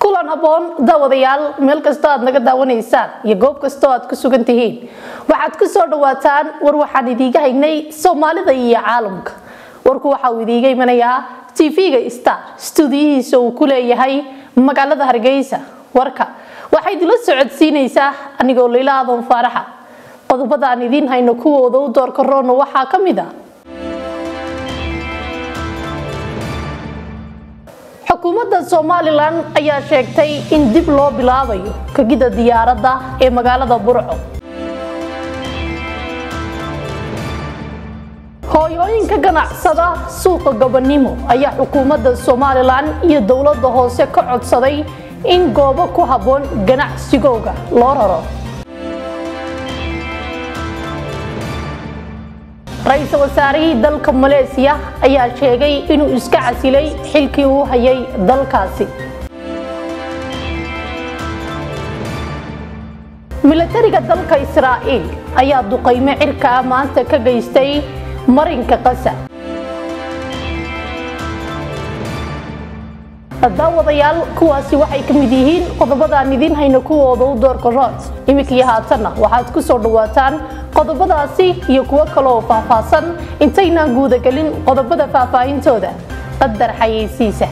kulan haboon daawadayaal meel kastoo aad naga daawanaysaan iyo goob kastoo aad ku sugan tihiin waxaad ku soo dhawaataan war waxaan idiiga haynay soomaalida iyo caalamka warku waxa uu idiiga imanayaa tv-ga star stuudiyihiisa uu ku leeyahay magaalada hargeysa warka waxay idinla socodsiinaysaa anigoo layla adoon faaraxa qodobada aan idiin hayno kuwooda u doorka roona waxaa ka mid a xukuumadda somalilan ayaa sheegtay in dib loo bilaabayo kagida diyaaradda ee magaalada burco hooyooyinka ganacsada suuqa gabanimo ayaa xukuumadda somalilan iyo dowladda hoose ka codsaday in goobo ku habboon ganacsigooga loo raro ra-iisul wasaarihii dalka maleesiya ayaa sheegay inuu iska casilay xilkii uu hayay dalkaasi milatariga dalka israa'iil ayaa duqaymo cirka ah maanta ka geystay marinka qasa daawadayaal kuwaasi waxay ka mid yihiin qodobadaan idiin hayno kuwooda u doorka rood iminkii haatanna waxaad ku soo dhawaataan qodobadaasi iyo kuwo kaleoo faahfaahsan intaynaan guudagelin qodobada faahfaahintooda qadar xayeysiisa